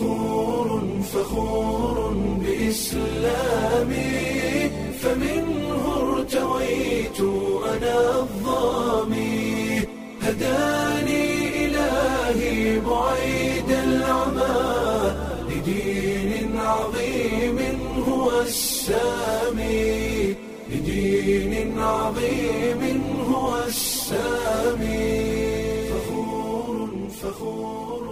فخور فخور بإسلامي فمنه ارتويت أنا الظامي هداني إلهي بعيد العمى لدين عظيم هو السامي لدين عظيم هو السامي فخور فخور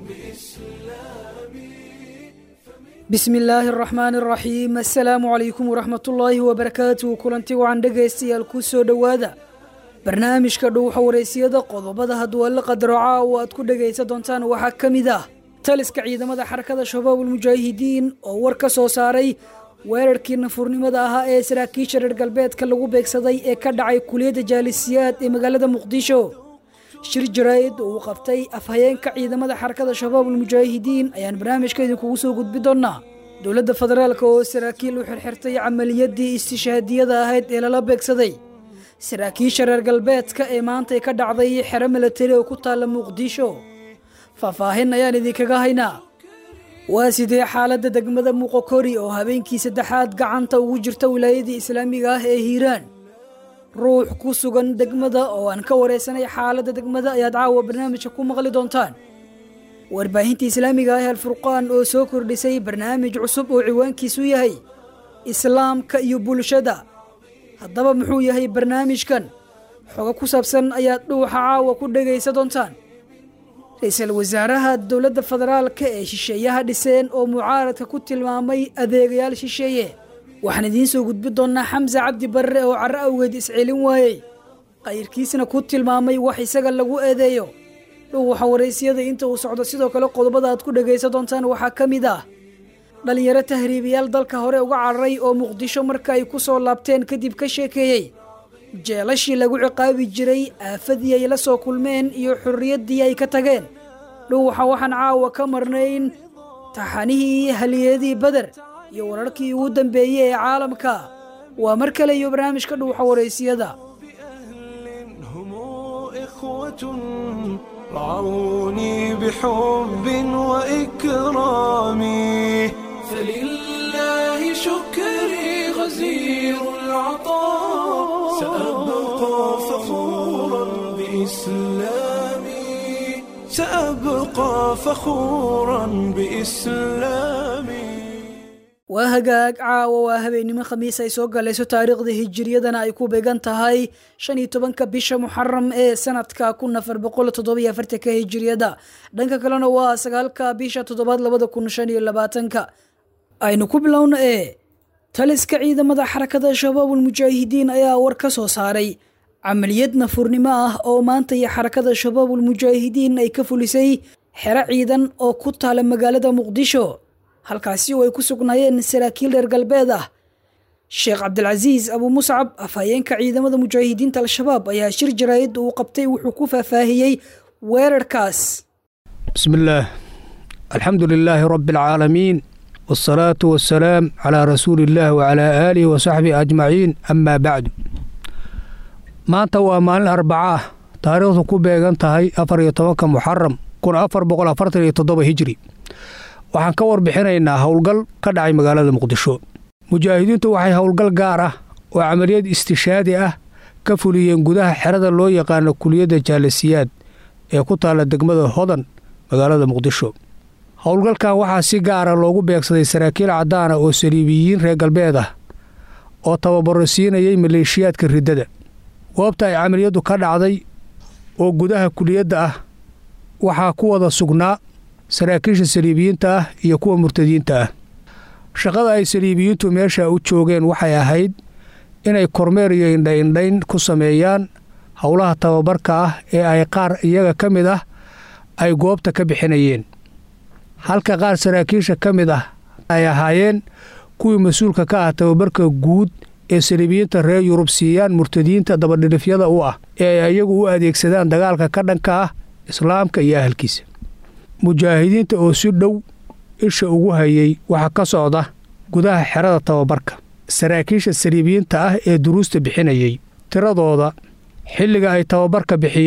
بإسلامي bismi illaahi araxmaani araxiim assalaamu calaykum waraxmatullaahi wabarakaatuhu kulanti wacan dhegaystayaal ku soo dhowaada barnaamijka dhuuxa wareysiyada qodobada hadwalle qadarooca oo aad ku dhegaysan doontaan waxaa ka mid ah taliska ciidamada xarakada shabaabul mujaahidiin oo war ka soo saaray weerarkii nafurnimada ahaa ee saraakiisha reer galbeedka lagu beegsaday ee ka dhacay kuliyadda jaalisiyaad ee magaalada muqdisho shir jaraa'id oo uu qabtay afhayeenka ciidamada xarakada shabaabul mujaahidiin ayaan barnaamijka idinkugu soo gudbi doonaa dowladda federaalk oo saraakiil u xirxirtay camaliyadii istishhaadiyada ahayd ee lala beegsaday saraakiisha reer galbeedka ee maantay ka dhacday xero milatari oo ku taalla muqdisho faahfaahin ayaan idinkaga haynaa waa sidee xaaladda degmada muqokori oo habeenkii saddexaad gacanta ugu jirta wilaayadii islaamiga ah ee hiiraan ruux ku sugan degmada oo aan ka wareysanay xaaladda degmada ayaad caawa barnaamijka ku maqli doontaan warbaahinta islaamiga ah alfurqaan oo soo kordhisay barnaamij cusub oo ciwaankiisu yahay islaamka iyo bulshada haddaba muxuu yahay barnaamijkan xogo ku saabsan ayaad dhuuxa caawa ku dhegaysa doontaan ra-iisul wasaaraha dowladda federaalka ee shisheeyaha dhiseen oo mucaaradka ku tilmaamay adeegayaal shisheeye waxaan idiin soo gudbi doonnaa xamse cabdi barre oo carro awgeed iscelin waayey qayrkiisna ku tilmaamay wax isaga lagu eedeeyo dhuuxa waraysyada inta uu socdo sidoo kale qodobada aad ku dhegaysan doontaan waxaa ka mid ah dhallinyaro tahriibayaal dalka hore uga cararay oo muqdisho marka ay ku soo laabteen kadib ka sheekeeyey jeelashii lagu ciqaabi jiray aafadii ay la soo kulmeen iyo xorriyaddii ay ka tageen dhuuxa waxaan caawa ka marnayn taxanihii haliyadii beder iyo wararkii ugu dambeeyey ee caalamka waa mar kale iyo barnaamijka dhuuxa waraysiyada أهل هم إخوة رعوني بحب وإكرام فلله شكري غزير العطاء سأبقى فخورا بإسلامي سأبقى فخورا بإسلامي waa hagaag caawa waa habeennimo khamiis ay soo galayso taariikhda hijiriyadana ay ku beegan tahay shan iyo tobanka bisha muxaram ee sanadka kun afar boqol toddobiyo afartanka hijiriyada dhanka kalena waa sagaalka bisha toddobaad labada kun shan iyo labaatanka aynu ku bilowna ee taliska ciidamada xarakada shabaabul mujaahidiin ayaa war ka soo saaray camaliyad nafurnimo ah oo maanta iyo xarakada shabaabul mujaahidiin ay ka fulisay xero ciidan oo ku taala magaalada muqdisho halkaasi oo ay ku sugnaayeen saraakiil reer galbeed ah sheekh cabdilcasiis abu muscab afhayeenka ciidamada mujaahidiinta al-shabaab ayaa shir jaraa'id uu qabtay wuxuu ku faahfaahiyey weerarkaas بسم الله الحمد لله رب العالمين والصلاة والسلام على رسول الله وعلى آله وصحبه أجمعين أما بعد maanta waa maalin arbaca ah taariikhdu ku beegan tahay afar iyo tobanka muxaram kun afar boqol afartan iyo toddoba hijri waxaan ka warbixinaynaa howlgal ka dhacay magaalada muqdisho mujaahidiintu waxay howlgal gaar ah oo camaliyad istishaadi ah ka fuliyeen gudaha xerada loo yaqaano kuliyadda jaalasiyaad ee ku taalla degmada hodan magaalada muqdisho howlgalkan waxaa si gaara loogu beegsaday saraakiil caddaana oo saliibiyiin reer galbeed ah oo tababaro siinayay maleeshiyaadka riddada goobta ay camaliyaddu ka dhacday oo gudaha kuliyadda ah waxaa ku wada sugnaa saraakiisha saliibiyiinta ah iyo kuwa murtadiinta ah shaqada ay saliibiyiintu meesha u joogeen waxay ahayd inay kormeer iyo indhaindhayn ku sameeyaan howlaha tababarka ah ee ay qaar iyaga ka mid ah ay goobta ka bixinayeen halka qaar saraakiisha ka mid ah ay ahaayeen kuwii mas-uulka ka ah tababarka guud ee saliibiyiinta reer yurub siiyaan murtadiinta dabadhilifyada u ah ee ay iyagu u adeegsadaan dagaalka ka dhanka ah islaamka iyo ahalkiisa mujaahidiinta oo si dhow isha ugu hayay waxaa ka socda gudaha xerada tababarka saraakiisha saliibiyiinta ah ee duruusta bixinayay tiradooda xilliga ay tababarka bixiyaan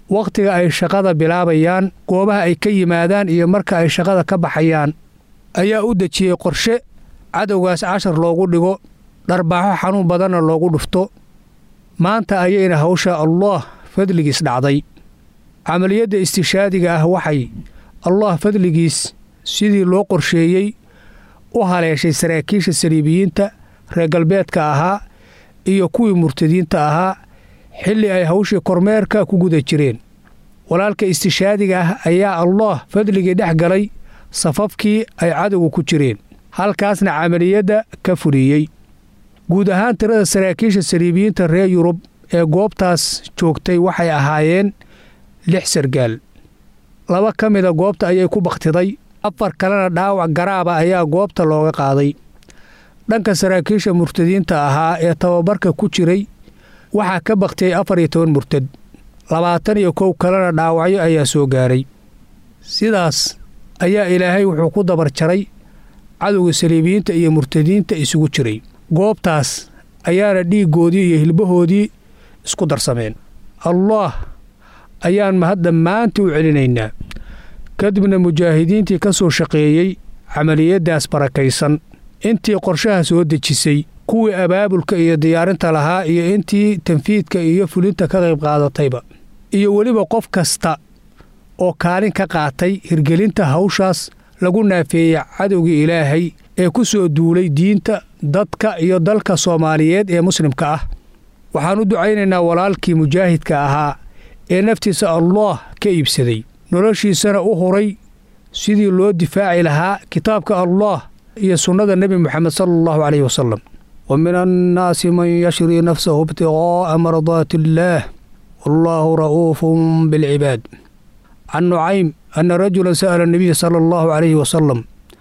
wakhtiga ay shaqada bilaabayaan goobaha ay ka yimaadaan iyo marka ay shaqada ka baxayaan ayaa u dejiyey qorshe cadowgaas cashar loogu dhigo dharbaaxo xanuun badanna loogu dhufto maanta ayayna hawsha allaah fadligiis dhacday camaliyadda istishaadiga ah waxay allah fadligiis sidii loo qorsheeyey u haleeshay saraakiisha saliibiyiinta reer galbeedka ahaa iyo kuwii murtadiinta ahaa xilli ay hawshii kormeerka ku guda jireen walaalka istishaadiga ah ayaa allaah fadligii dhex galay safafkii ay cadowga ku jireen halkaasna camaliyadda ka fuliyey guud ahaan tirada saraakiisha saliibiyiinta reer yurub ee goobtaas joogtay waxay ahaayeen lix sargaal laba ka mida goobta ayay ku bakhtiday afar kalena dhaawac garaaba ayaa goobta looga qaaday dhanka saraakiisha murtadiinta ahaa ee tababarka ku jiray waxaa ka bakhtiyey afar iyo toban murtad labaatan iyo kow kalena dhaawacyo ayaa soo gaaray sidaas ayaa ilaahay wuxuu ku dabar jaray cadowga saliibiyiinta iyo murtadiinta isugu jiray goobtaas ayaana dhiiggoodii iyo hilbahoodii isku darsameen allaah ayaan mahad dhammaantii u celinaynaa kadibna mujaahidiintii ka soo shaqeeyey camaliyaddaas barakaysan intii qorshaha soo dejisay kuwii abaabulka iyo diyaarinta lahaa iyo intii tanfiidka iyo fulinta ka qayb qaadatayba iyo weliba qof kasta oo kaalin ka qaatay hirgelinta hawshaas lagu naafeeyey cadowgii ilaahay ee ku soo duulay diinta dadka iyo dalka soomaaliyeed ee muslimka ah waxaan u ducaynaynaa walaalkii mujaahidka ahaa ee naftiisa allaah ka iibsaday noloshiisana u huray sidii loo difaaci lahaa kitaabka allaah iyo sunnada nebi moxamed sala allahu caleyhi wasalam wa min annaasi man yashrii nafsahu ibtiqaa'a mardaati illaah wallaahu ra'uufun bilcibaad can nucaym ana rajulan sa'ala anabiya sala allahu calayhi wasalam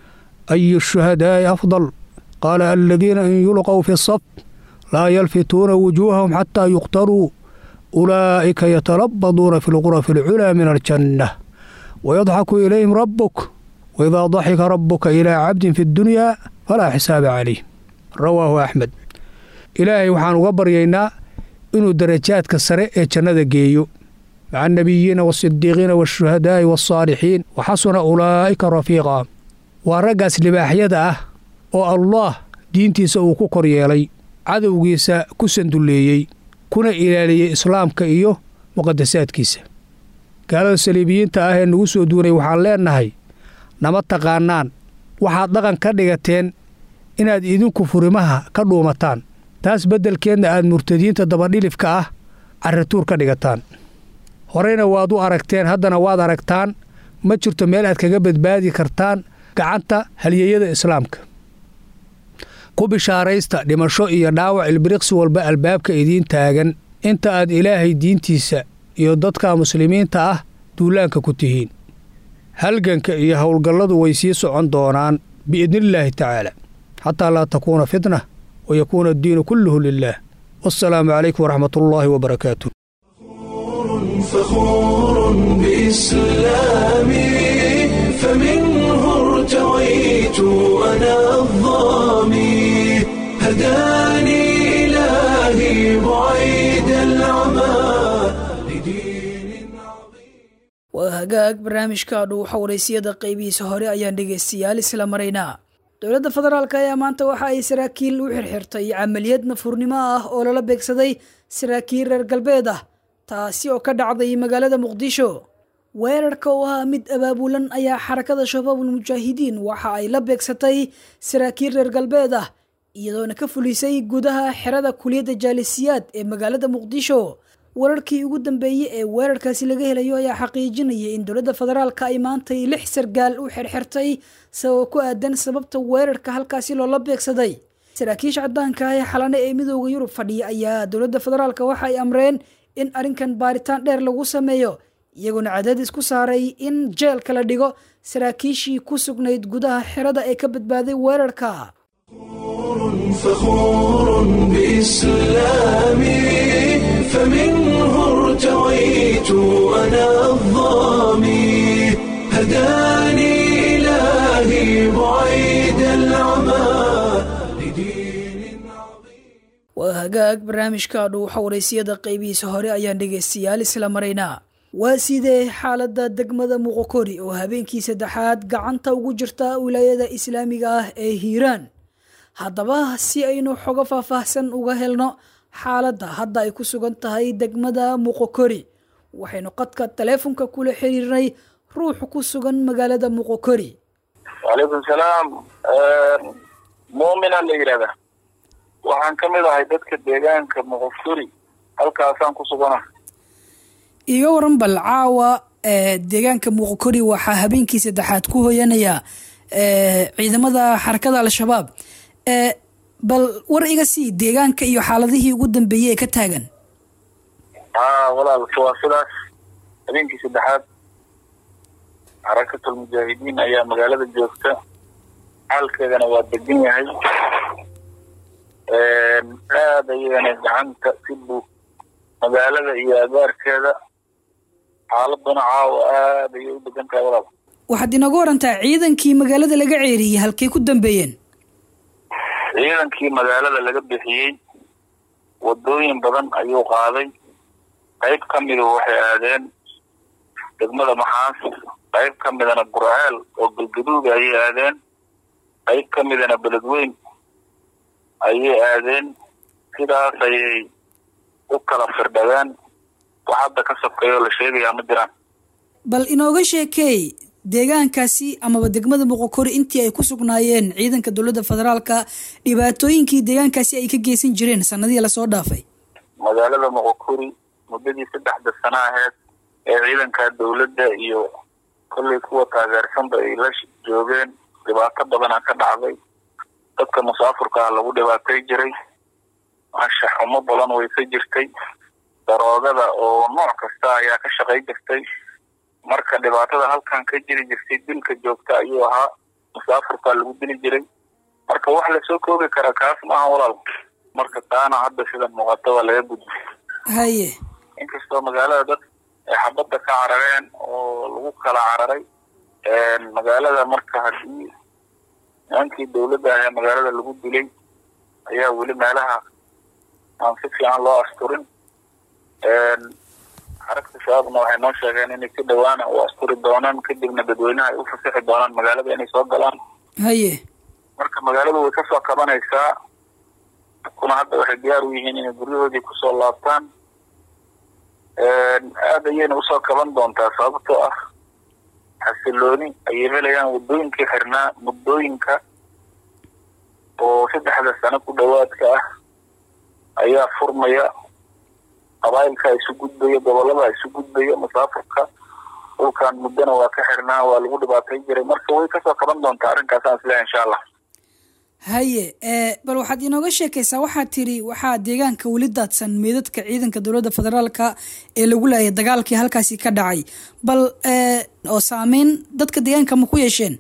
ayu shuhadaa'i afdal qaala aladiina in yulqow fi saf laa yalfituuna wujuuhahum xataa yuqtaruu ulaa'ika yatalabaduuna fi lqurafi alculaa min aljanna wayadxaku ilayhim rabbuk waidaa daxika rabbuka ilaa cabdin fi ddunyaa falaa xisaaba calayh rawaahu axmed ilaahay waxaan uga baryaynaa inuu darajaadka sare ee jannada geeyo maca annabiyiina waasidiiqiina waashuhadaa'i waasaalixiin wa xasuna ulaa'ika rafiiqa waa raggaas libaaxyada ah oo allaah diintiisa uu ku kor yeelay cadowgiisa ku sandulleeyey kuna ilaaliyey islaamka iyo muqadasaadkiisa gaalada saliibiyiinta ah ee nagu soo duunay waxaan leennahay nama taqaannaan waxaad dhaqan ka dhigateen inaad idinku furimaha ka dhuumataan taas beddelkeedna aad murtadiinta dabadhilifka ah carrituur ka dhigataan horeyna waad u aragteen haddana waad aragtaan ma jirto meel aad kaga badbaadi kartaan gacanta halyeeyada islaamka ku bishaaraysta dhimasho iyo dhaawac ilbiriqsi walba albaabka idiin taagan inta aad ilaahay diintiisa iyo dadka muslimiinta ah duulaanka ku tihiin halganka iyo howlgalladu way sii socon doonaan biidnillaahi tacaala xataa laa takuuna fitna wa yakuuna addiinu kulluhu lilaah wassalaamu calaykum waraxmat ullaahi wabarakaatu فخور بإسلامي فمنه ارتويت أنا الظامي هداني إلهي بعيد العمى لدين عظيم waa hagaag barnaamijka dhuuxa waraysiyada qaybihiisa hore ayaan dhegaystayaal isla maraynaa dowladda federaalk ayaa maanta waxa ay saraakiil u xirxirtay camaliyad nafurnimo ah oo lala beegsaday saraakiil reer galbeed ah taasi oo ka dhacday magaalada muqdisho weerarka oo ahaa mid abaabulan ayaa xarakada shabaabul mujaahidiin waxa ay la beegsatay saraakiil reer galbeed ah iyadoona ka fulisay gudaha xerada kuliyadda jaalisiyaad ee magaalada muqdisho wararkii ugu dambeeyey ee weerarkaasi laga helayo ayaa xaqiijinaya in dowladda federaalka ay maantay lix sargaal u xirxirtay sababo ku aadan sababta weerarka halkaasi loola beegsaday saraakiisha cadaanka ah ee xalane ee midooda yurub fadhiya ayaa dowladda federaalka waxa ay amreen in arrinkan baaritaan dheer lagu sameeyo iyagoona cadaadis ku saaray in jeelka la dhigo saraakiishii ku sugnayd gudaha xerada ee ka badbaaday weerarka فخور بإسلامي فمنه ارتويت أنا الظامي هداني إلهي بعيد العمى لدين عظيم waa hagaag barnaamijka dhuuxa waraysiyada qaybihiisa hore ayaan dhegaystayaal isla maraynaa waa sidee xaaladda degmada muqokori oo habeenkii saddexaad gacanta ugu jirta wilaayada islaamiga ah ee hiiraan haddaba si aynu xogo faahfaahsan uga helno xaaladda hadda ay ku sugan tahay degmada muqokori waxaynu qadka taleefonka kula xiriirnay ruux ku sugan magaalada muqokori wacalaykum salaam muumina la yidhahda waxaan ka mid ahay dadka deegaanka muqokori halkaasaan ku sugana iga waran bal caawa deegaanka muqokori waxaa habeenkii saddexaad ku hoyanaya ciidamada xarakada al-shabaab bal war iga sii deegaanka iyo xaaladihii ugu dambeeyey ee ka taagan haa walaal waa sidaas habeenkii saddexaad xarakatul mujaahidiin ayaa magaalada joogta xaalkeedana waa degan yahay aad ayagana gacanta si buu magaalada iyo agaarkeeda xaaladuna caawa aad ayay u degan tahay walaal waxaad inooga warantaa ciidankii magaalada laga ceeriyey halkay ku dambeeyeen ciidankii magaalada laga bixiyey wadooyin badan ayuu qaaday qayb ka midu waxay aadeen degmada maxaas qayb ka midana gurceel oo galgaduuga ayay aadeen qayb ka midana beledweyn ayay aadeen sidaas ayay u kala firdhadeen wax hadda ka sokeeyo la sheegayaa ma jiraan bal inooga sheekeey deegaankaasi amaba degmada muqokori intii ay ku sugnaayeen ciidanka dowladda federaalka dhibaatooyinkii deegaankaasi ay ka geysan jireen sanadihii lasoo dhaafay magaalada muqokori muddadii saddexda sano aheyd ee ciidanka dowladda iyo kollay kuwa taageersanba ay la joogeen dhibaato badana ka dhacday dadka musaafurka ah lagu dhibaatay jiray anshax xumo badan waysa jirtay daroogada oo nooc kasta ayaa ka shaqay jirtay marka dhibaatada halkan ka jiri jirtay dilka joogta ayuu ahaa musaafurkaa lagu dili jiray marka wax lasoo koobi karaa kaas maaha walaal marka taana hadda sida muuqata waa laga gudbay haye inkastoo magaalada dad ay xabadda ka carareen oo lagu kala cararay magaalada marka haddii nimankii dowladda ah ee magaalada lagu dilay ayaa weli meelaha aan si fiican loo asturin xaragta shabaabna waxay noo sheegeen inay si dhawaana u asturi doonaan kadibna dadweynaha ay u fasixi doonaan magaalada inay soo galaan haye marka magaaladu way kasoo kabanaysaa kuna hadda waxay diyaar u yihiin inay guryahoodii kusoo laabtaan aada ayayna usoo kaban doontaa sababtoo ah xasilooni ayay helayaan wadooyinkii xirnaa muddooyinka oo saddexda sano ku dhowaadka ah ayaa furmaya qabaayilka isu gudbaya gobolada isu gudbaya musaafurka dhulkan muddona waa ka xirnaa waa lagu dhibaatay jiray marka way kasoo kaban doontaa arrinkaasaan isleehay insha allah haye bal waxaad inooga sheekaysaa waxaad tiri waxaa deegaanka weli daadsan meydadka ciidanka dowladda federaalka ee lagu laayay dagaalkii halkaasi ka dhacay bal oo saameyn dadka deegaanka ma ku yeesheen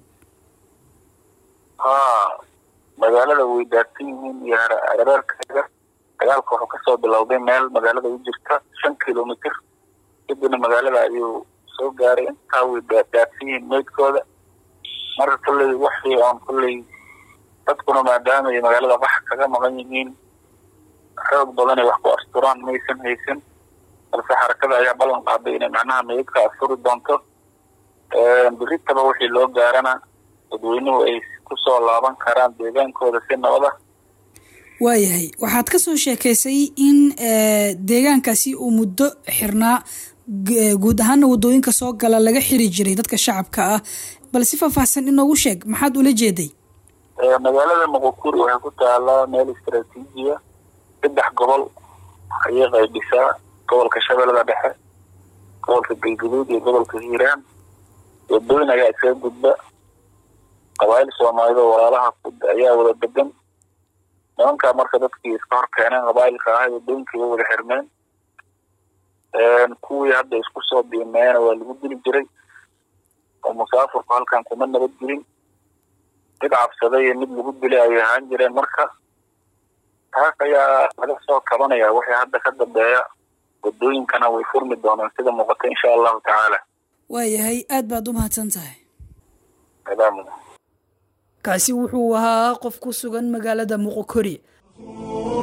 haa magaalada way daadsan yihiin iyo hareerkeeda dagaalka wuxuu kasoo bilowday meel magaalada u jirta shan kilomitr kadibna magaalada ayuu soo gaaray intaa way daadsan yihiin meydkooda marka kolley waxii oon kolley dadkuna maadaama ay magaalada qax kaga maqan yihiin xoog badan ay wax ku asturaan maysan haysan balse xarakada ayaa ballan qaaday inay macnaha meydka asturi doonto biritaba wixii loo gaarana dadweynuhu ay kusoo laaban karaan deegaankooda si nabada waayahay waxaad ka soo sheekaysay in deegaankaasi uu muddo xirnaa guud ahaana wadooyinka soo gala laga xiri jiray dadka shacabka ah bal si faahfaahsan inoogu sheeg maxaad ula jeeday magaalada muqokuri waxay ku taalaa meel istraatiijiya saddex gobol ayay qaybisaa gobolka shabeellada dhexe gobolka galgaduud iyo gobolka hiiraan wadooyin ayaa iskaga gudba qabaayil soomaalida oo walaalaha ayaa wada degan nimankaa marka dadkii iska hor keeneen qabaayilka ahay wadooyinkii way wada xirmeen kuwii hadda isku soo biimeena waa lagu dili jiray oo musaafurku halkan kuma nabad gelin mid cabsaday iyo mid lagu dilay ayay ahaan jireen marka taas ayaa laga soo kabanaya wixii hadda ka dambeeya wadooyinkana way furmi doonaan sida muuqata insha allahu tacaala waayahay aad baad u mahadsan tahay salaam kaasi wuxuu ahaa qof ku sugan magaalada muqokori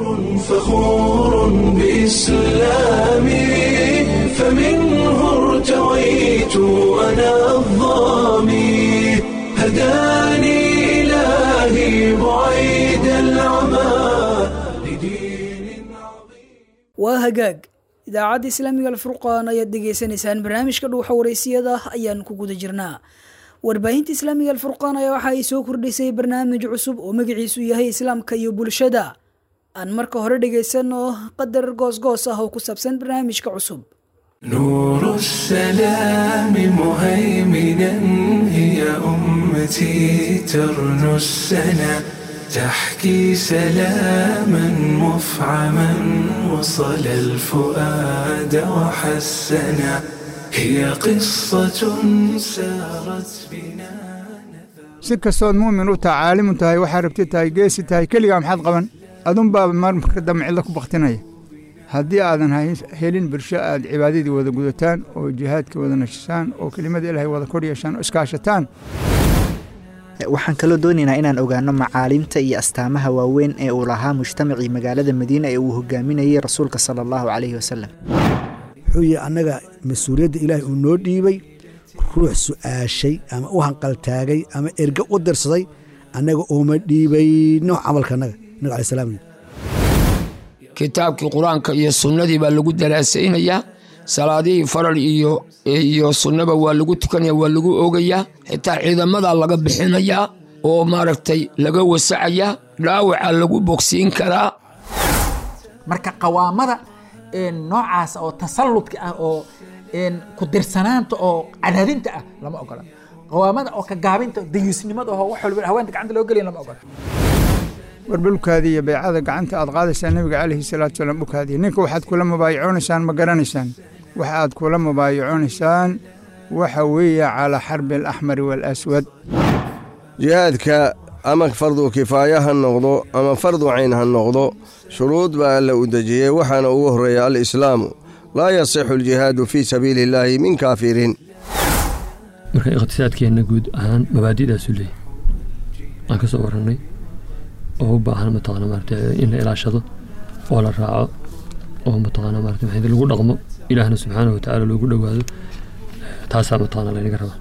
فخور بإسلامي فمنه ارتوى بعيد العمى لدين waa hagaag idaacadda islaamiga alfurqaan ayaad dhegaysanaysaan barnaamijka dhuuxa wareysiyada ayaan ku guda jirnaa warbaahinta islaamiga alfurqaan ayaa waxa ay soo kordhisay barnaamij cusub oo magaciisu yahay islaamka iyo bulshada aan marka hore dhegaysanno qadar goosgoos ah oo ku saabsan barnaamijka cusub نور السلام مهيمنا هي أمتي ترنو السنا تحكي سلاما مفعما وصل الفؤاد وحسنا هي قصة سارت بنا si kastood muumin u tahay caalimu tahay waxaa rabti tahay geesi tahay keligaa maxaad qaban adunbaa marmarka dambe cidlo ku baktinaya haddii aadan hay- helin bulsho aad cibaadadii wada gudataan oo jihaadka wada nashisaan oo kelimada ilaahay wada kor yeeshaan oo iskaashataan waxaan kaloo doonaynaa inaan ogaano macaalimta iyo astaamaha waaweyn ee uu lahaa mujtamacii magaalada madiina ee uu hogaaminayey rasuulka sala allahu calayhi wasalam wuxuu yihi annaga mas-uuliyadda ilaahay uu noo dhiibay ruux su-aashay ama u hanqaltaagay ama erge u dirsaday annaga ooma dhiibayno camalka annaga nabiga alai salaam kitaabkii qur-aanka iyo sunnadii baa lagu daraasaynayaa salaadihii faral iyo iyo sunnaba waa lagu tukanaya waa lagu oogayaa xitaa ciidamadaa laga bixinayaa oo maaragtay laga wasacayaa dhaawaca lagu bogsiin karaa marka qawaamada een, noocaas oo tasalludka ah oo een, ku dirsanaanta oo cadaadinta ah lama ogola qawaamada oo ka gaabinta dayuusnimada oo wax walba haweenta gacanta loo geliya lama ogola war dhulkaadii iyo baycada gacanta aad qaadaysaan nebiga calayhi salaatu salaam dhulkaadii ninka waxaad kula mubaayaconaysaan ma garanaysaan waxa aad kula mubaayaconaysaan waxa weeye calaa xarbi alaxmari waalaswad jihaadka ama fardu kifaaya ha noqdo ama fardu cayn ha noqdo shuruud baa alla u dejiyey waxaana ugu horreeya alislaamu laa yasixu aljihaadu fii sabiili illaahi min kaafirin marka iqtisaadkeenna guud ahaan mabaadi'daasu leeyahy aan ka soo warannay oo u baahan mataqaana maarata in la ilaashado oo la raaco oo mataqaana maarata maxay lagu dhaqmo ilaahna subxaanahu watacaala loogu dhowaado taasaa mataqaana laynaga rabaa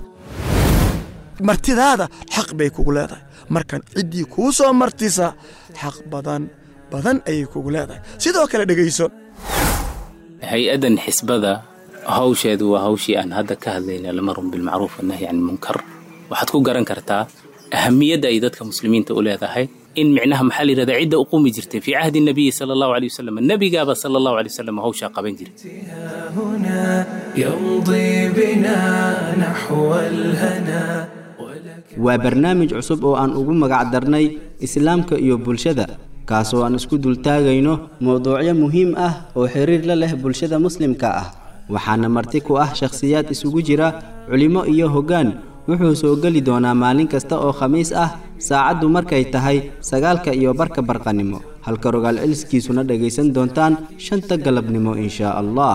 martidaada xaq bay kugu leedahay markan ciddii kuu soo martisa xaq badan badan ayay kugu leedahay sidoo kale dhegayso hay-addan xisbada hawsheedu waa hawshii aan hadda ka hadlayna lamarun bilmacruuf wanahyi can ilmunkar waxaad ku garan kartaa ahamiyadda ay dadka muslimiinta u leedahay in micnaha maxaa la yidhahdaa cidda u qumi jirtay fii cahdi nabiyi sala allahu alay wasalam nebigaaba sala allahu alay wasalam hawshaa qaban jiray هنا يمضي بنا نحو الهنا waa barnaamij cusub oo aan ugu magac darnay islaamka iyo bulshada kaasoo aan isku dultaagayno mowduucyo muhiim ah oo xiriir la leh bulshada muslimka ah waxaana marti ku ah shakhsiyaad isugu jira culimo iyo hoggaan wuxuu soo geli doonaa maalin kasta oo khamiis ah saacaddu markay tahay sagaalka iyo barka barqanimo halka rogaal celiskiisuna dhegaysan doontaan shanta galabnimo inshaa allah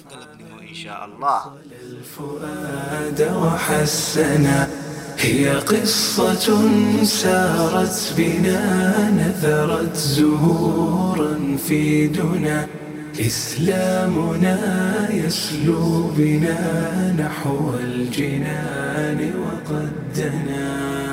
الفؤاد وحسنا هي قصة سارت بنا نثرت زهورا في دنا إسلامنا يسلو بنا نحو الجنان وقد دنا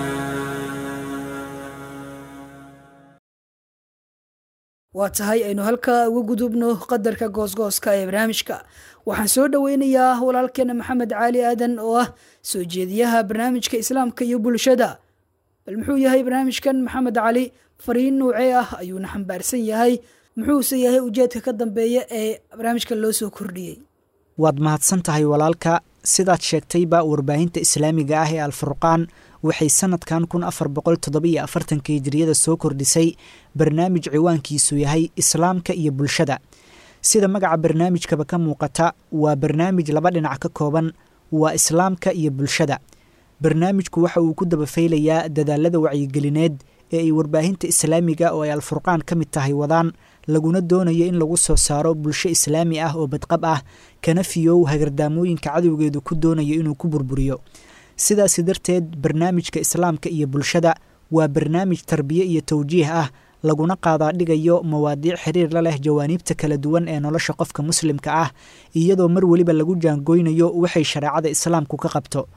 waa tahay aynu halkaa uga gudubno qadarka goosgooska ee barnaamijka waxaan soo dhoweynayaa walaalkeena maxamed caali aadan oo ah soo jeediyaha barnaamijka islaamka iyo bulshada bal muxuu yahay barnaamijkan maxamed cali fariin nuucee ah ayuuna xambaarsan yahay muxuuse yahay ujeedka ka dambeeya ee barnaamijka loo soo kordhiyey waad mahadsan tahay walaalka sidaad sheegtayba warbaahinta islaamiga ah ee alfurqaan waxay sanadkan kun afar boqol toddobiyo afartanka hijiriyada soo kordhisay barnaamij ciwaankiisu yahay islaamka iyo bulshada sida magaca barnaamijkaba ka muuqata waa barnaamij laba dhinac ka kooban waa islaamka iyo bulshada barnaamijku waxa uu ku dabafaylayaa dadaalada wacyigelineed ee ay warbaahinta islaamiga oo ay alfurqaan ka mid tahay wadaan laguna doonayo in lagu soo saaro bulsho islaami ah oo badqab ah kana fiyow hagardaamooyinka cadowgeedu ku doonayo inuu ku burburiyo sidaasi darteed barnaamijka islaamka iyo bulshada waa barnaamij tarbiye iyo tawjiih ah laguna qaadaa dhigayo mawaadiic xiriir la leh jawaaniibta kala duwan ee nolosha qofka muslimka ah iyadoo mar weliba lagu jaangoynayo waxay shareecada islaamku ka qabto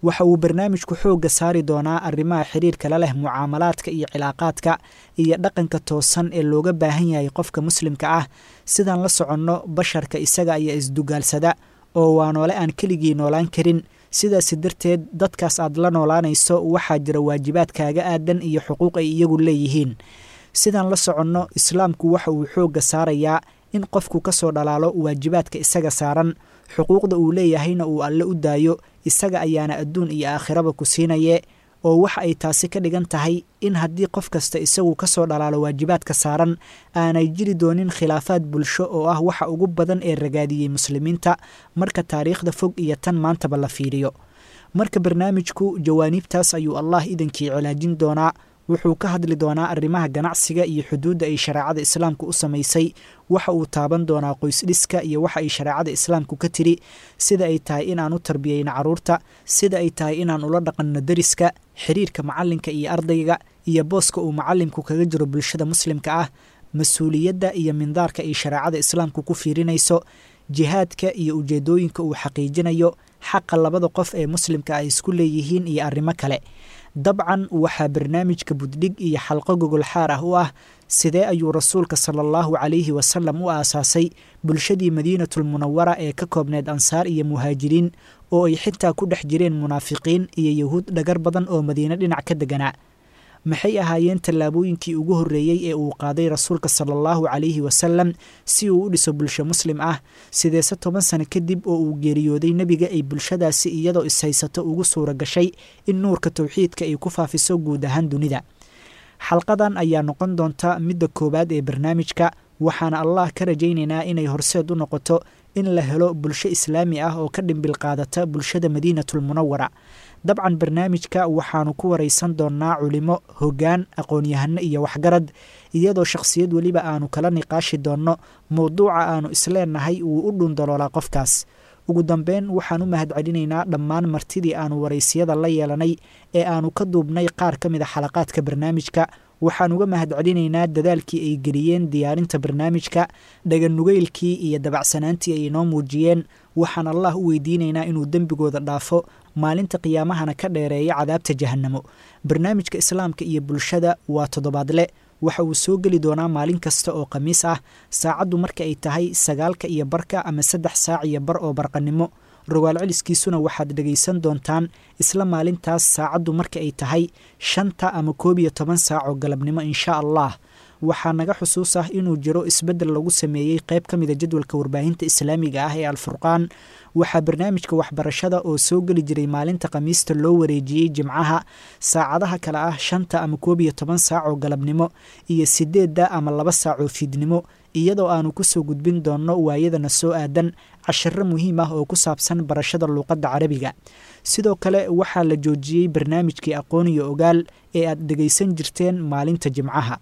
waxa uu barnaamijku xoogga saari doonaa arrimaha xiriirka la leh mucaamalaadka iyo cilaaqaadka iyo dhaqanka toosan ee looga baahan yahay qofka muslimka ah sidaan la soconno basharka isaga ayaa isdugaalsada oo waa noole aan keligii noolaan karin sidaasi darteed dadkaas aad la noolaanayso waxaa jira waajibaadkaaga aadan iyo xuquuq ay iyagu leeyihiin sidaan la soconno islaamku waxa uu xoogga saarayaa in qofku ka soo dhalaalo waajibaadka isaga saaran xuquuqda uu leeyahayna uu alle u daayo isaga ayaana adduun iyo aakhiraba ku siinaye oo waxa ay taasi ka dhigan tahay in haddii qof kasta isagu ka soo dhalaalo waajibaadka saaran aanay jiri doonin khilaafaad bulsho oo ah waxa ugu badan ee ragaadiyey muslimiinta marka taariikhda fog iyo tan maantaba la fiiriyo marka barnaamijku jawaaniibtaas ayuu allah idankii cilaajin doonaa wuxuu ka hadli doonaa arrimaha ganacsiga iyo xuduudda ay shareecada islaamku u samaysay waxa uu taaban doonaa qoysdhiska iyo waxa ay shareecada islaamku ka tiri sida ay tahay inaan u tarbiyeyno carruurta sida ay tahay inaan ula dhaqanno deriska xiriirka macalinka iyo ardayga iyo booska uu macalimku kaga jiro bulshada muslimka ah mas-uuliyadda iyo mindaarka ay shareecada islaamku ku fiirinayso jihaadka iyo ujeedooyinka uu xaqiijinayo xaqa labada qof ee muslimka ay isku leeyihiin iyo arrimo kale dabcan waxaa barnaamijka buddhig iyo xalqo gogolxaar ah u ah sidee ayuu rasuulka sala allahu calayhi wasalam u aasaasay bulshadii madiinatulmunawara ee ka koobneed ansaar iyo muhaajiriin oo ay xitaa ku dhex jireen munaafiqiin iyo yahuud dhagar badan oo madiine dhinac ka deganaa maxay ahaayeen tallaabooyinkii ugu horreeyey ee uu qaaday rasuulka sala allahu calayhi wasalam si uu u dhiso bulsho muslim ah sideese toban sano kadib oo uu geeriyooday nebiga ay bulshadaasi iyadoo ishaysato ugu suura gashay in nuurka towxiidka ay ku faafiso guud ahaan dunida xalqadan ayaa noqon doonta midda koowaad ee barnaamijka waxaana allah ka rajaynaynaa inay horseed u noqoto in la helo bulsho islaami ah oo ka dhimbil qaadata bulshada madiinatulmunawara dabcan barnaamijka waxaanu ku waraysan doonnaa culimo hoggaan aqoon-yahano iyo waxgarad iyadoo shakhsiyad weliba aanu kala niqaashi doonno mowduuca aanu isleenahay wuu u dhundaloolaa qofkaas ugu dambeyn waxaan u mahad celinaynaa dhammaan martidii aanu waraysiyada la yeelanay ee aanu ka duubnay qaar ka mid a xalaqaadka barnaamijka waxaan uga mahad celinaynaa dadaalkii ay geliyeen diyaarinta barnaamijka dhaganugeylkii iyo dabacsanaantii ay inoo muujiyeen waxaan allah u weydiinaynaa inuu dembigooda dhaafo maalinta qiyaamahana ka dheereeya cadaabta jahannamo barnaamijka islaamka iyo bulshada waa toddobaadle waxa uu soo geli doonaa maalin kasta oo khamiis ah saacaddu marka ay tahay sagaalka iyo barka ama saddex saac iyo bar oo barqanimo rogaal celiskiisuna waxaad dhegaysan doontaan isla maalintaas saacaddu marka ay tahay shanta ama koob iyo toban saac oo galabnimo insha allah waxaa naga xusuus ah inuu jiro isbeddel lagu sameeyey qayb ka mida jadwalka warbaahinta islaamiga ah ee alfurqaan waxaa barnaamijka waxbarashada oo soo geli jiray maalinta khamiista loo wareejiyey jimcaha saacadaha kale ah shanta ama koob iyo toban saac oo galabnimo iyo sideedda ama laba saac oo fiidnimo iyadoo aanu kusoo gudbin doonno waayadana soo aadan cashiro muhiim ah oo ku saabsan barashada luuqadda carabiga sidoo kale waxaa la joojiyey barnaamijkii aqoon iyo ogaal ee aad dhegaysan jirteen maalinta jimcaha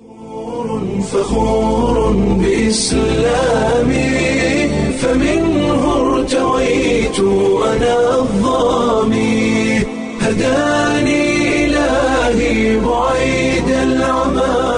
فخور بإسلامي فمنه ارتويت أنا الظامي هداني إلهي بعيد العمى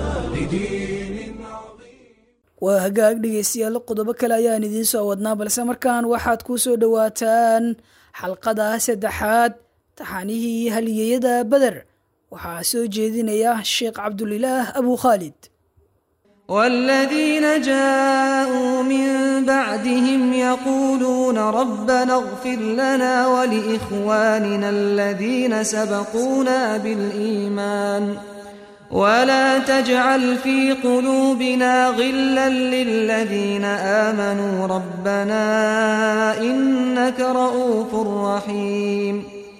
waa hagaag dhegaystayaal qodobo kale ayaan idiin soo wadnaa balse markaan waxaad ku soo dhowaataan xalqada saddexaad taxanihii haliyeyada beder waxaa soo jeedinaya sheekh cabdulilaah abu khaalid والذين جاءوا من بعدهم يقولون ربنا اغفر لنا ولإخواننا الذين سبقونا بالإيمان ولا تجعل في قلوبنا غلا للذين آمنوا ربنا إنك رؤوف رحيم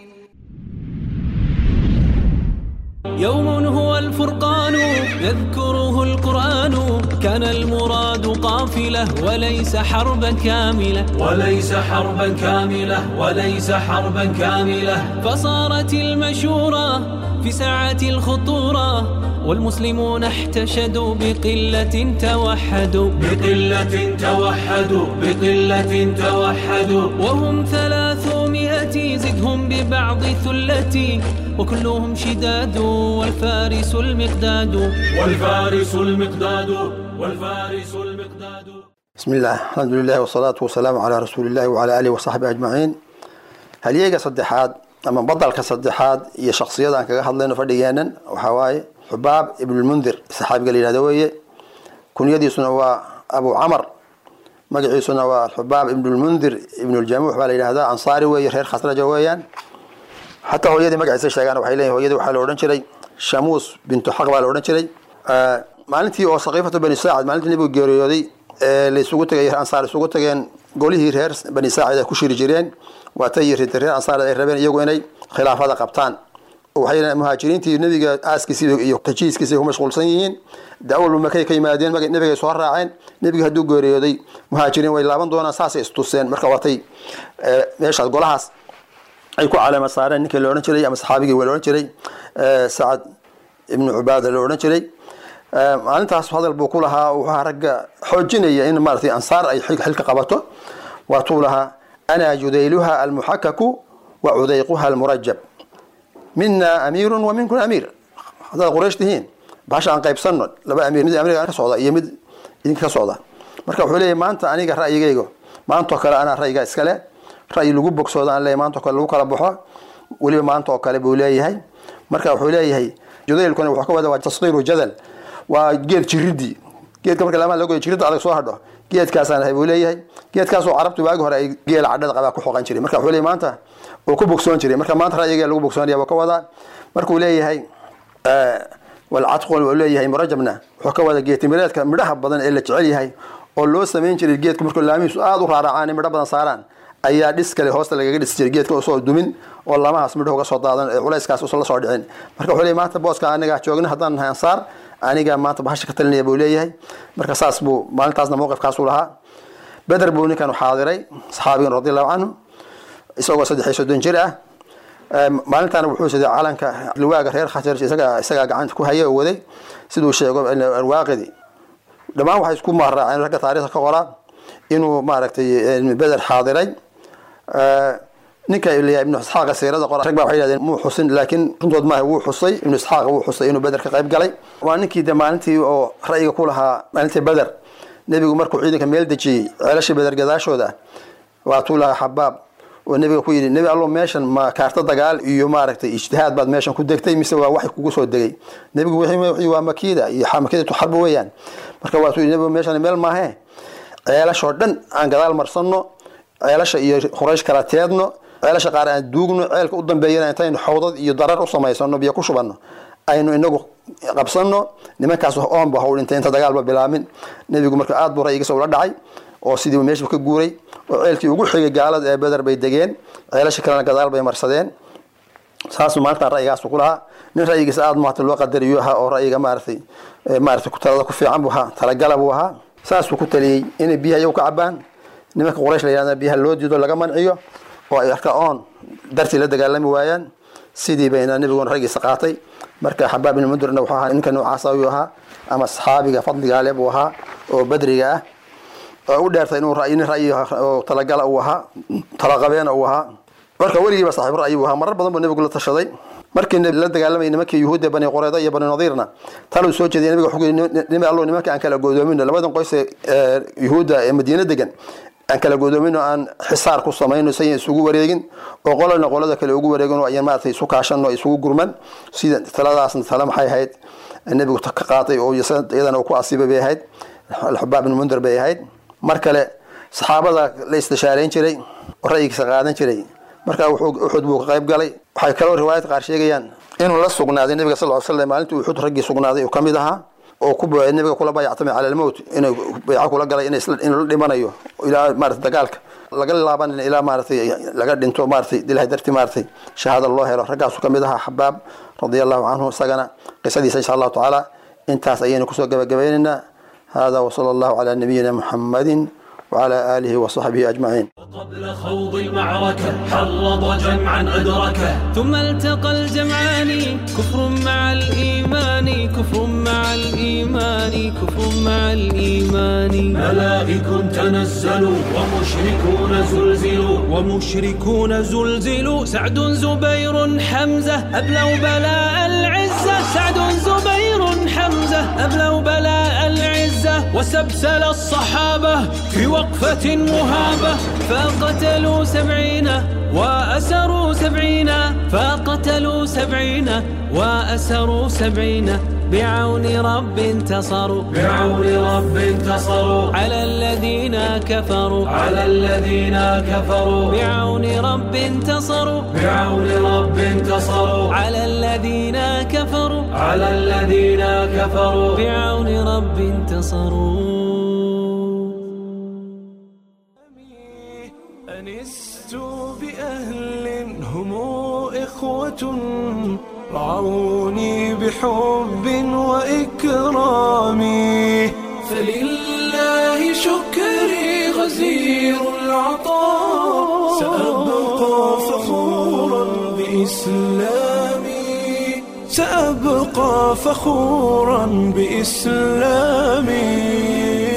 يوم هو الفرقان يذكره القرآن كان المراد قافلة وليس حربا كاملة وليس حربا كاملة وليس حربا كاملة فصارت المشورة في ساعة الخطورة والمسلمون احتشدوا بقلة توحدوا بقلة توحدوا بقلة توحدوا وهم ثلاثمائة زدهم ببعض ثلتي وكلهم شداد والفارس المقداد والفارس المقداد والفارس المقداد بسم الله الحمد لله والصلاة والسلام على رسول الله وعلى آله وصحبه أجمعين halyeega saddexaad ama badalka saddexaad iyo shaksiyada aan kaga hadlayno fadhigeenan waxaa waaye xubaab ibnulmundir saxaabiga la yihahdo weeye kunyadiisuna waa abu camar magaciisuna waa xubaab ibnulmundir ibnuljamuux baa la yidhahdaa ansaari weeye reer khasraja weeyaan xataa hooyadii magaciisa sheegaan waxay leeyihin hooyadii waxaa la odhan jiray shamuus bintu xaq baa la odhan jiray maalintii oo saqiifatu bani saacid maalintii nebigu geeriyooday ee la isugu tegay ansaar isugu tageen golihii reer bani saacid ay ku shiri jireen waatay ridda reer ansaar ay rabeen iyagu inay khilaafada qabtaan waxay muhaajiriintii nebiga aaskiisii iyo tajiiskiisii ku mashquulsan yihiin daawalba makay ka yimaadeen nebigay soo raaceen nebiga hadduu geeriyooday muhaajiriin way laaban doonaan saasay istuseen marka watay meeshaas golahaas ay ku caleema saareen ninkii la odhan jiray ama saxaabigii la odhan jiray sacad ibnu cubaada la odhan jiray maalintaas hadal buu ku lahaa wuxuu ahaa ragga xoojinaya in maaratay ansaar ay xilka qabato waatuu lahaa ana judayluha almuxakaku wa cudayquha almurajab mina amiirun wa minkun amiir haddaad quraysh tihiin bahasha aan qaybsanno laba amiir mid amiirga ka socda iyo mid idinka ka socda marka wuxuu leeyahy maanta aniga ra'yigayga maantoo kale anaa ra'yiga iskale ra'yi lagu bogsooda aan leeyahy maantoo kale lagu kala baxo weliba maanta oo kale buu leeyahay marka wuxuu leeyahay judaylkuna wuxuu ka wada waa tasqiiru jadal waa geed jiridii geedka marka lamaa lagoyo jiridda adag soo hadho geedkaasaan ahay buu leeyahay geedkaasoo carabtu waagi hore ay geela cadhada qabaa ku xoqan jiray marka wuxuu leeyahay maanta uu ku bogsoon jiray marka maanta ra'yiga lagu bogsoonaya buu ka wadaa markuu leeyahay walcadqu uu leeyahay murajabna wuxuu ka wada geetimireedka midhaha badan ee la jecel yahay oo loo samayn jiray geedka markuu laamihiisu aada u raaracaan midho badan saaraan ayaa dhis kale hoosta lagaga dhisi jiray geedka usoo dumin oo lamahaas midho uga soo daadan ee culayskaas usan la soo dhicin marka wuxuu leeyahay maanta booska aniga joogna haddaan nahay ansaar aniga maanta bahasha ka talinaya buu leeyahay marka saas buu maalintaasna mowqifkaasuu lahaa beder buu ninkan xaadiray saxaabigan radiallahu canhu isagoo saddex iyo soddon jir ah maalintaana wuxuu siday calanka liwaaga reer khasraj isaga isagaa gacanta ku haya oo waday siduu sheego alwaaqidi dhammaan waxay isku mahraaceen ragga taariikhda ka qoraa inuu maaragtay beder xaadiray ninka leeyahay ibnu isxaaqa siirada qora rag baa waxay yidhahdeen muu xusin laakiin runtood maaha wuu xusay ibnu isxaaqa wuu xusay inuu beder ka qayb galay waa ninkii de maalintii oo ra'yiga ku lahaa maalintii beder nebigu markuu ciidanka meel dejiyey ceelashii beder gadaashooda waatuu lahaa xabaab oo nebiga ku yidhi nebi allo meeshan ma kaarta dagaal iyo maaragtay ijtihaad baad meeshan ku degtay mise waa waxay kugu soo degay nebigu wixii waa makiida iyo makidatu xarba weeyaan marka waatuu yidhi nebigu meeshan meel maahee ceelashoo dhan aan gadaal marsanno ceelasha iyo quraysh kala teedno ceelasha qaar aan duugno ceelka u dambeeyana intaynu xawdad iyo darar u samaysano biyo ku shubanno aynu inagu qabsanno nimankaas oonba haw dhintay inta dagaalba bilaamin nebigu marka aad buu ra'yigiisa ula dhacay oo sidii meeshu ka guuray oo ceelkii ugu xigay gaalada ee beder bay degeen ceelasha kalena gadaal bay marsadeen saasuu maalintan ra'yigaasu ku lahaa nin ra'yigiisa aada maata loo qadariyo ahaa oo ra'yiga maaratay maaratay talada ku fiican buu ahaa talagala buu ahaa saasuu ku taliyey inay biyaha iyagu ka cabaan nimanka quraysh la yihahda biyaha loo diido laga manciyo oo ay arka oon dartii la dagaalami waayaan sidii bayna nebiguna raggiisa qaatay marka xabaab ibn mundirna wuxuu ahaa ninka noocaas ayuu ahaa ama saxaabiga fadliga ale buu ahaa oo badriga ah oo u dheertay inuu ra'yi nin ra'yi oo talagala uu ahaa talaqabeena uu ahaa marka weligiiba saaxiib ra'yi uu ahaa marar badan buu nebigu la tashaday markii la dagaalamayay nimankii yuhuudda bani qureyda iyo bani nadiirna taluu soo jeediyay nabiga wuxuu yidhi nimi allo nimanka aan kala godoomino labadan qoys ee yuhuudda ee madiina degan aan kala godoomin oo aan xisaar ku samayno sayan isugu wareegin oo qolana qolada kale ugu wareegin oo ayan maaragtay isu kaashano isugu gurman sida taladaasna tale maxay ahayd nebigu ka qaatay oo iyadana uu ku asiibay bay ahayd alxubaab ibn mundir bay ahayd mar kale saxaabada la istishaarayn jiray oo ra'yigiisa qaadan jiray marka uxud buu ka qayb galay waxay kaloo riwaayad qaar sheegayaan inuu la sugnaaday nebiga sal ly slam maalintii uxud raggii sugnaaday uu ka mid ahaa oo ku nabiga kula bayactamay cala almowt inuu bayco kula galay inuu la dhimanayo ilaa maarata dagaalka laga laabanin ilaa maaratay laga dhinto maaratay ilahay dartii maaratay shahaada loo helo raggaasu ka mid ahaa xabaab radia allahu canhu isagana qisadiisa insha allahu tacaala intaas ayaynu kusoo gabagabaynaynaa hada wasala allahu calaa nabiyina muxamadin وعلى آله وصحبه أجمعين قبل خوض المعركة حرض جمعا أدركه ثم التقى الجمعان كفر مع الإيمان كفر مع الإيمان كفر مع الإيمان ملائك تنزلوا ومشركون زلزلوا ومشركون زلزلوا سعد زبير حمزة أبلوا بلاء العزة سعد زبير حمزة أبلوا بلاء العزة وسبسل الصحابة في وقفة مهابة فقتلوا سبعين وأسروا سبعين فقتلوا سبعين وأسروا سبعين بعون رب انتصروا بعون رب انتصروا على الذين كفروا على الذين كفروا بعون رب انتصروا بعون رب انتصروا على الذين كفروا على الذين كفروا بعون رب انتصروا أنست بأهل هم إخوة رعوني بحب وإكرام فلله شكري غزير العطاء سأبقى فخورا بإسلامي سأبقى فخورا بإسلامي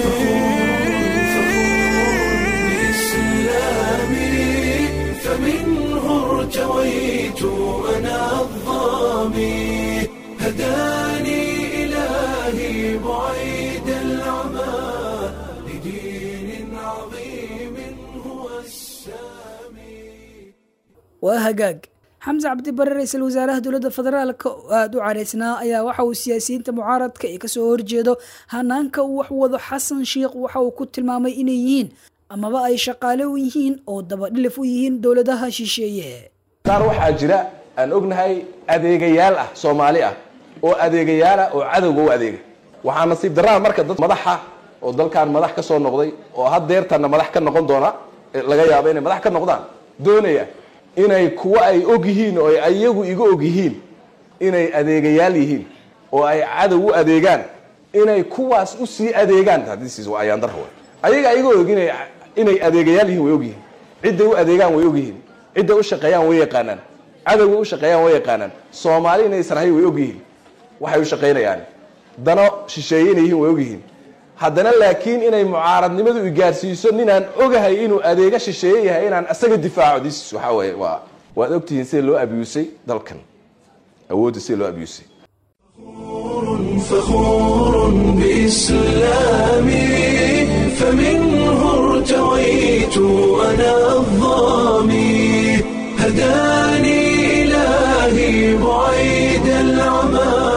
بإسلامي فمنه ارتويت أنا الظامي هداني إلهي بعيد العمى لدين عظيم هو السامي waa hagaag xamse cabdibare ra-iisul wasaaraha dowladda federaalka oo aada u caraysnaa ayaa waxa uu siyaasiyiinta mucaaradka ee kasoo horjeedo hanaanka uu wax wado xasan sheikh waxa uu ku tilmaamay inay yihiin amaba ay shaqaale u yihiin oo dabadhilif u yihiin dowladaha shisheeye qaar waxaa jira aan ognahay adeegayaal ah soomaali ah oo adeegayaal ah oo cadowga u adeega waxaa nasiib darraa marka dad madaxa oo dalkan madax ka soo noqday oo haddeertanna madax ka noqon doona laga yaabo inay madax ka noqdaan doonaya inay kuwa ay og yihiin oo ay ayagu iga og yihiin inay adeegayaal yihiin oo ay cadow u adeegaan inay kuwaas u sii adeegaan this is waa ayaan darro ayaga iga og inay inay adeegayaal yihiin way og yihiin cidday u adeegaan way og yihiin cidday u shaqeeyaan way yaqaanaan cadowga u shaqeeyaan way yaqaanaan soomaali inay sarhay way og yihiin waxay u shaqaynayaan dano shisheeye inay yihiin way og yihiin haddana laakiin inay mucaaradnimadu i gaarsiiso ninaan ogahay inuu adeega shisheeye yahay inaan asaga difaaco this waxaa weeye waa waad ogtihiin sida loo abiyuusay dalkan awoodda sida loo abiyuusay فخور بإسلامي فمنه ارتويت أنا الظامي هداني إلهي بعيد العمى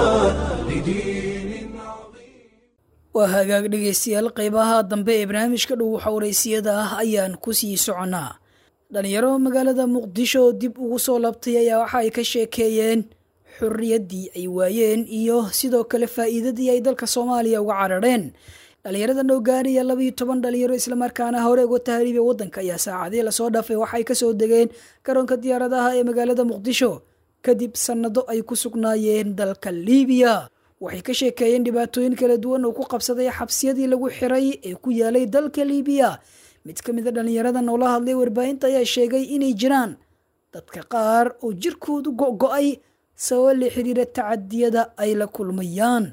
waa hagaag dhegaystayaal qeybaha dambe ee barnaamijka dhow xowraysiyada ah ayaan ku sii soconnaa dhalinyaro magaalada muqdisho oo dib ugu soo labtay ayaa waxa ay ka sheekeeyeen xorriyaddii ay waayeen iyo sidoo kale faa'iidadii ay dalka soomaaliya uga carareen dhalinyarada noo gaaraya labaiyo toban dhalinyaro islamarkaana hore uga tahriibay waddanka ayaa saacadii lasoo dhaafay waxay kasoo degeen garoonka diyaaradaha ee magaalada muqdisho kadib sannado ay ku sugnaayeen dalka liibiya waxay ka sheekeeyeen dhibaatooyin kala duwan oo ku qabsaday xabsiyadii lagu xiray ee ku yaalay dalka liibiya mid ka mid a dhallinyaradan oo la hadlay warbaahinta ayaa sheegay inay jiraan dadka qaar oo jirkoodu go'go'ay sababo la xiriira tacadiyada ay la kulmayaan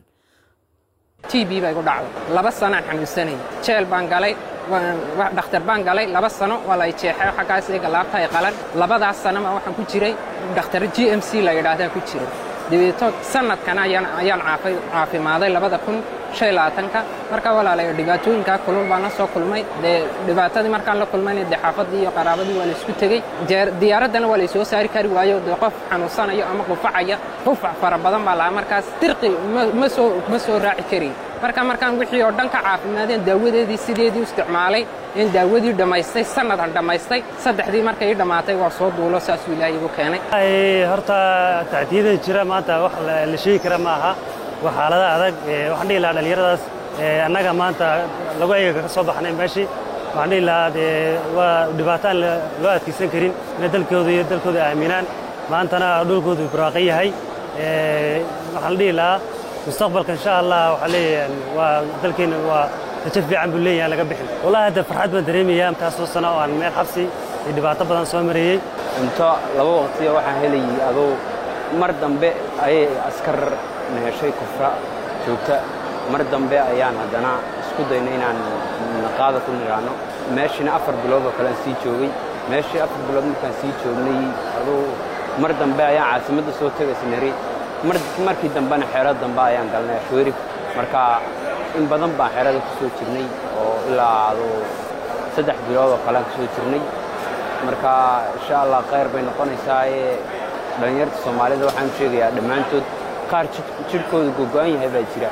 t b bay ku dhacday laba sanaan xanuunsanayay jeel baan galay dhakhtar baan galay laba sano waa lay jeexay xaggaas iyaga laabta ay qalan labadaas sanoma waxaan ku jiray dhakhtar g m c la yidhaahdaa ku jiray dabeeto sanadkan ayaan caafimaaday labada kun shan labaatanka marka walaalayo dhibaatooyinkaa kulul baan la soo kulmay dee dhibaatadii markaan la kulmayna dee xaafadii iyo qaraabadii waa la isku tegey diyaaraddana waa laysoo saari kari waayo dee qof xanuunsanayo ama qufacaya qufac fara badan baa lahaa markaas dirqi ma soo raaci karayn marka markaan wixii oo dhan ka caafimaadeen daawadeedii sideedii u isticmaalay in daawadii dhammaystay sannadan dhammaystay saddexdii markay ii dhammaatay waa soo duulo saasuu ilaahay igu keenay horta tacdiyada jira maanta wax la sheegi kara ma aha waa xaalada adag waxaan dhihi lahaa dhallinyaradaas annaga maanta lagu ayaga ka soo baxnay meeshii waxaan dhihi lahaa dee waa dhibaato aan loo adkaysan karin inay dalkooda iyo dalkooda aaminaan maantana dhulkoodu barwaaqan yahay waxaan la dhihi lahaa mustaqbalka insha allah waxaa leeyahay waa dalkeena waa rajo fiican buu leeyahay laga bixin wallahi hadda farxad baan dareemayaa intaasoo sano oo aan meel xabsi iyo dhibaato badan soo mareeyey cunto laba waqtiya waxaan helayay adoo mar dambe ayay askar naheshay kufra joogta mar dambe ayaan haddana isku daynay inaan qaada ku niraano meeshina afar bilood oo kale aan sii joogay meeshii afar bilood markaan sii joognay aduu mar dambe ayaan caasimadda soo tegaysnari markii dambena xeero dambe ayaan galnay ashweerif marka in badan baan xeerada ku soo jirnay oo ilaa aduu saddex bilood oo kalean ku soo jirnay marka insha allah khayr bay noqonaysaa ee dhallinyarta soomaalida waxaan sheegayaa dhammaantood qaar jidhkooda gogo'an yahay baa jira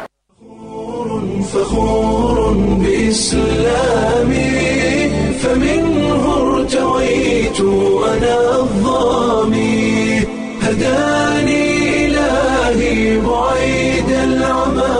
فخور بإسلامي فمنه ارتويت أنا الظامي هداني إلهي بعيد العمى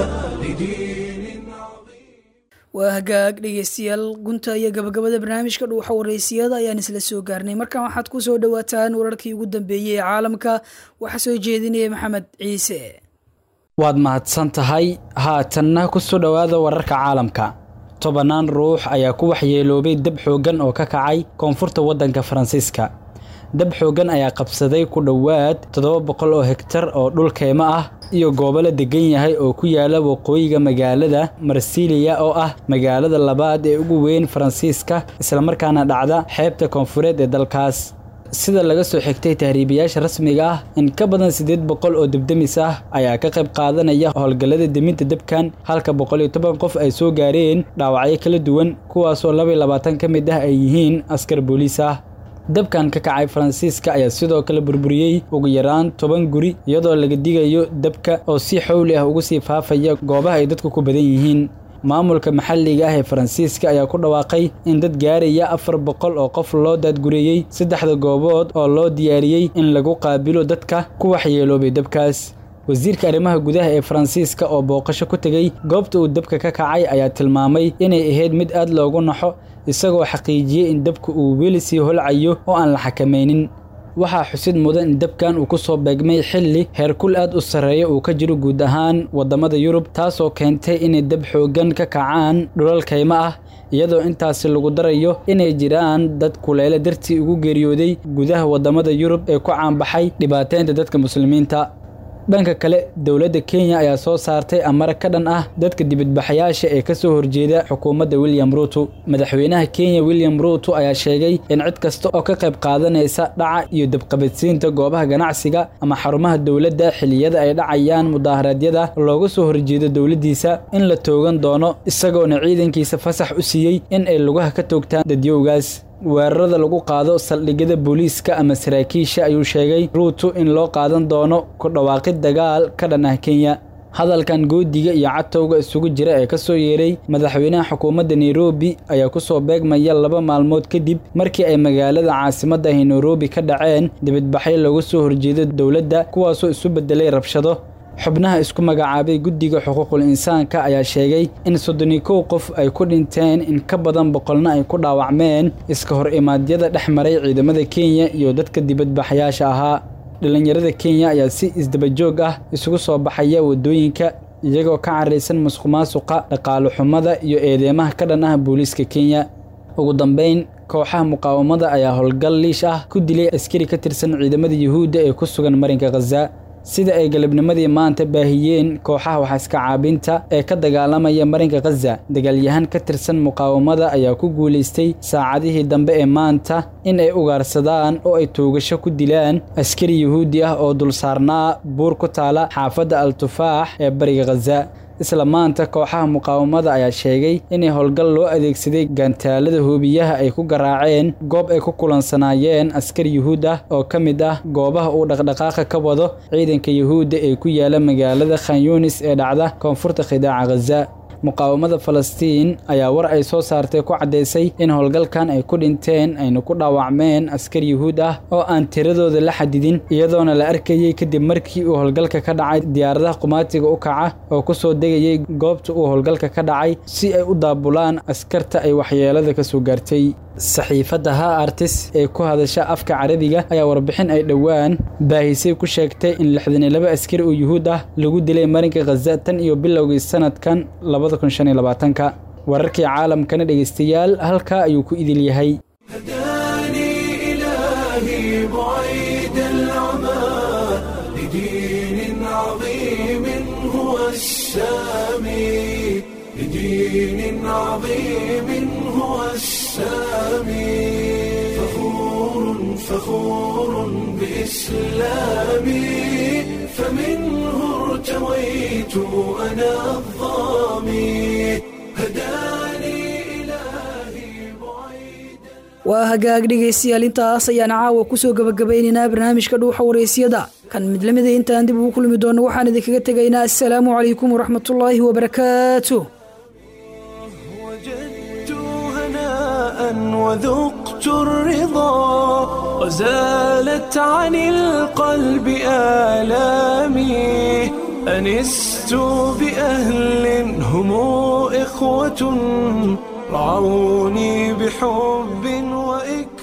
waa hagaag dhegeystayaal gunta iyo gabagabada barnaamijka dhuuxa wareysiyada ayaan isla soo gaarnay markan waxaad ku soo dhowaataan wararkii ugu dambeeyey ee caalamka waxaa soo jeedinaya maxamed ciise waad mahadsan tahay haatanna ku soo dhowaada wararka caalamka tobannaan ruux ayaa ku waxyeeloobay dab xooggan oo ka kacay koonfurta waddanka faransiiska dab xooggan ayaa qabsaday ku dhowaad toddoba boqol oo hegtar oo dhul keymo ah iyo goobo la degan yahay oo ku yaala waqooyiga magaalada marsiliya oo ah magaalada labaad ee ugu weyn faransiiska islamarkaana dhacda xeebta koonfureed ee dalkaas sida laga soo xigtay tahriibayaasha rasmiga ah in ka badan siddeed boqol oo debdemis ah ayaa ka qayb qaadanaya howlgallada deminta debkan halka boqol iyo toban qof ay soo gaareen dhaawacyo kala duwan kuwaasoo laba iyo labaatan ka mid ah ay yihiin askar booliis ah dabkan ka kacay faransiiska ayaa sidoo kale burburiyey ugu yaraan toban guri iyadoo laga digayo dabka oo si xowli ah ugu sii faafaya goobaha ay dadku ku badan yihiin maamulka maxalliga ah ee faransiiska ayaa ku dhawaaqay in dad gaaraya afar boqol oo qof loo daadgureeyey saddexda goobood oo loo diyaariyey in lagu qaabilo dadka ku waxyeeloobay dabkaas wasiirka arrimaha gudaha ee faransiiska oo booqasho ku tegey goobta uu dabka ka kacay ayaa tilmaamay inay ahayd mid aad loogu naxo isagoo xaqiijiyey in dabka uu weli sii holcayo oo aan la xakamaynin waxaa xusid mudan in dabkan uu ku soo beegmay xilli heerkul aad u sarreeya uu ka jiro guud ahaan waddamada yurub taasoo keentay inay dab xooggan ka kacaan dhulal kaymo ah iyadoo intaasi lagu darayo inay jiraan dad kuleyle dartii ugu geeriyooday gudaha waddamada yurub ee ku caanbaxay dhibaateynta dadka muslimiinta dhanka kale dowladda kenya ayaa soo saartay amar ka dhan ah dadka dibadbaxayaasha ee ka soo horjeeda xukuumadda william ruuto madaxweynaha kenya william ruuto ayaa sheegay in cid kasta oo ka qayb qaadanaysa dhaca iyo dabqabadsiinta goobaha ganacsiga ama xarumaha dowladda xilliyada ay dhacayaan mudaharaadyada looga soo horjeedo dowladdiisa in la toogan doono isagoona ciidankiisa fasax u siiyey in ay lugaha ka toogtaan dadyowgaas weerarada lagu qaado saldhigyada booliiska ama saraakiisha ayuu sheegay ruuto in loo qaadan doono ku dhawaaqid dagaal ka dhan ah kenya hadalkan goodiga iyo catowga isugu jira ee ka soo yeeray madaxweynaha xukuumadda nairobi ayaa ku soo beegmaya laba maalmood kadib markii ay magaalada caasimadda ahi nairobi ka dhaceen dibadbaxyo looga soo horjeedo dowladda kuwaasoo isu beddelay rabshado xubnaha isku magacaabay guddiga xuquuqul insaanka ayaa sheegay in soddoni kow qof ay ku dhinteen in ka badan boqolna ay ku dhaawacmeen iska hor imaadyada dhex maray ciidamada kenya iyo dadka dibadbaxayaasha ahaa dhallinyarada kenya ayaa si isdabajoog ah isugu soo baxaya waddooyinka iyagoo ka caraysan musqumaasuqa dhaqaalo xumada iyo eedeymaha ka dhan ah booliiska kenya ugu dambayn kooxaha muqaawamada ayaa howlgal liish ah ku dilay askari ka tirsan ciidamada yuhuudda ee ku sugan marinka khaza sida ay galabnimadii maanta baahiyeen kooxaha waxaiska caabinta ee ka dagaalamaya marinka khaza dagaalyahan ka tirsan muqaawamada ayaa ku guulaystay saacadihii dambe ee maanta in ay ugaarsadaan oo ay toogasho ku dilaan askari yuhuudi ah oo dul saarnaa buur ku taala xaafadda al-tufaax ee bariga khaza isla maanta kooxaha muqaawamada ayaa sheegay inay howlgal loo adeegsaday gantaalada hoobiyaha ay ku garaaceen goob ay ku kulansanaayeen askar yuhuud ah oo ka mid ah goobaha uu dhaqdhaqaaqa ka wado ciidanka yuhuudda ee ku yaala magaalada khanyunis ee dhacda koonfurta khidaaca khaza muqaawamada falastiin ayaa war ay soo saartay ku caddaysay in howlgalkan ay ku dhinteen ayna ku dhaawacmeen askar yuhuud ah oo aan tiradooda la xadidin iyadoona la arkayey kadib markii uu howlgalka ka dhacay diyaaradaha qumaatiga u kaca oo ku soo degayay goobta uu howlgalka ka dhacay si ay u daabulaan askarta ay waxyeelada ka soo gaartay saxiifadda ha artis ee ku hadasha afka carabiga ayaa warbixin ay dhowaan baahisay ku sheegtay in lixdan iyo laba askari oo yuhuud ah lagu dilay marinka khaza tan iyo bilowgii sanadkan labada kun shan iyo labaatanka wararkii caalamkana dhegeystayaal halkaa ayuu ku idil yahay إلهي بعيد العمى لدين عظيم هو السامي لدين عظيم هو السامي فخور فخور بإسلامي فمنه ارتويت أنا الظامي هداني waa hagaag dhegaystayaal intaas ayaan caawa kusoo gabagabaynaynaa barnaamijka dhuuxa waraysyada kan mid lamida intaan dib ugu kulmi doono waxaan idinkaga tegaynaa assalaamu calaykum waraxmatullaahi wabarakaatu وذقت الرضا وزالت عن القلب آلامي أنست بأهل هم إخوة رعوني بحب وإكرام